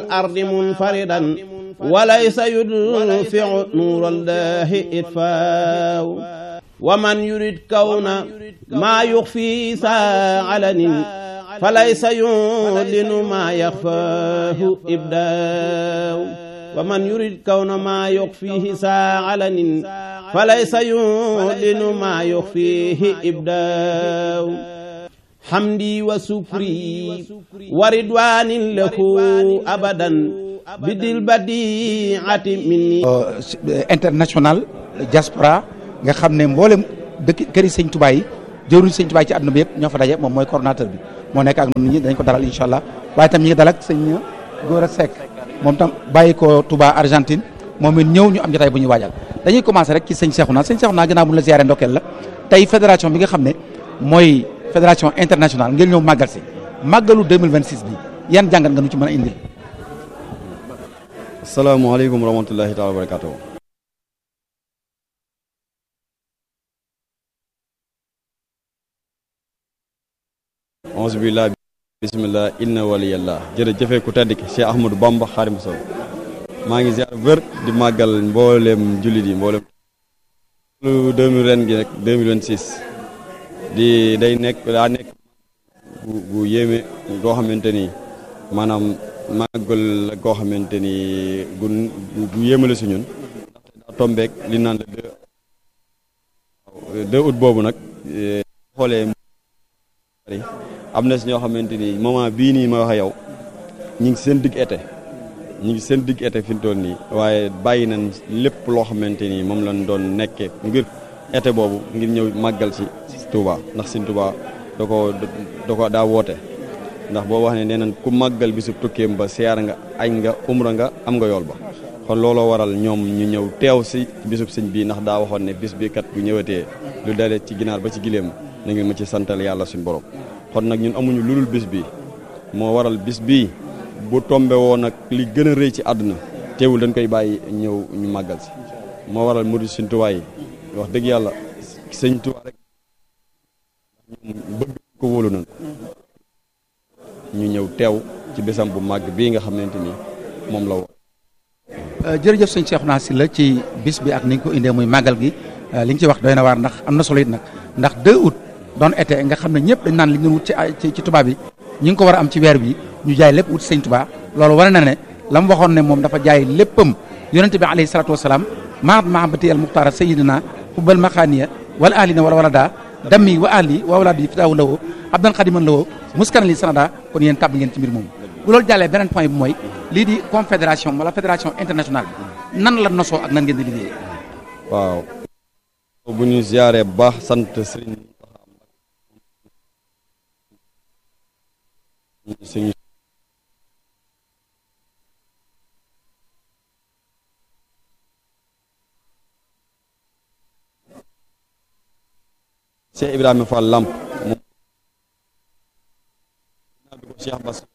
الأرض منفردا وليس يدفع نور الله إطفاء ومن يريد كون ما يخفي ساعلن فليس يعلن ما يخفاه إبداء ومن يريد كون ما يخفيه ساعلن فليس يعلن ما يخفيه إبداء حمدي وسكري وردوان له أبدا بدل بديعة مني international diaspora nga xam ne mboolem dëkk këri sëñ Tuubaa yi jëruñ sëñ Tuubaa yi ci àdduna bi yëpp ñoo fa daje moom mooy coordonnateur bi moo nekk ak ñun ñi dañ ko dalal incha allah waaye tam ñi ngi dalal sëñ Gora Seck moom tam bàyyi ko Touba Argentine moom it ñëw ñu am jotaay bu ñuy waajal dañuy commencé rek ci sëñ Cheikhouna sëñ Cheikhouna gannaaw bu ñu la ziaré ndokkeel la tey fédération bi nga xam ne mooy fédération internationale ngeen ñëw màggal si màggalu 2026 bi yan jàngat nga nu ci mën a indil. asalaamaaleykum wa rahmatullahi taala wa barakatuh onze billah bismillah inna waliyallah jërëjëfe ku tedd ki Cheikh Ahmadou Bamba Xaadimu Rasuul maa ngi ziar wër di màggal mboolem jullit yi mboolem lu 2000 ren gi nag 2026 di day nekk daa nekk bu bu yéeme goo xamante ni maanaam màggal la goo xamante ni gu gu yéeme la si ñun ndaxte daa tombeek li naan la deux deux août boobu nag xoolee am na si ñoo xamante ni moment bii nii ma wax yow ñu ngi seen digg été ñu ngi seen digg été fi mu toll nii waaye bàyyi nañ lépp loo xamante ni moom lañ doon nekkee ngir été boobu ngir ñëw màggal si Touba ndax si Touba da ko da ko daa woote ndax boo wax ne nee nañ ku màggal bisub tukkeem ba siyaar nga añ nga umra nga am nga yool ba kon looloo waral ñoom ñu ñëw teew si bisub sëñ bii ndax daa waxoon ne bis bi kat bu ñëwatee lu dalee ci ginaar ba ci giléem na ngeen ma ci santal yàlla suñu borom kon nag ñun amuñu lu dul bis bi moo waral bis bii bu tombe woon nag li gën a rëy ci àdduna teewul dañ koy bàyyi ñëw ñu màggal si moo waral murid Sëñ Tuubaa yi wax dëgg yàlla sëñ Tuubaa rek ñoom bëgg ko wóolu nañ ñu ñëw teew ci bésam bu màgg bii nga xamante ni moom la woon jërëjëf sëñ Cheikhouna Sylla ci bis bi ak ni nga ko indee muy màggal gi li nga ci wax doy na waar ndax am na solo it nag ndax 2 août doon été nga xam ne ñëpp dañ naan li ñu wut ci ci tubaab bi ñi ngi ko war a am ci weer bi ñu jaay lépp wut sëñ Tuubaa loolu wane na ne la mu waxoon ne moom dafa jaay léppam yonente bi alayhi salaatu wasalaam maat mahabati al muxtaara sayidina hubbal maxaaniya wala ahlina wala wala daa dammi wa ahli wa walaadi fitaawu lawoo abdan xadiman lawoo muskan li sanada kon yéen tàbb ngeen ci mbir moomu bu loolu jàllee beneen point bi mooy lii di confédération wala fédération internationale bi nan la nosoo ak nan ngeen di liggéeyee waaw bu ñu ziaree bu baax sant sëriñ sëriñ Cheikh Ibrahima Fall Lamp moom naa bi ko Cheikh Bass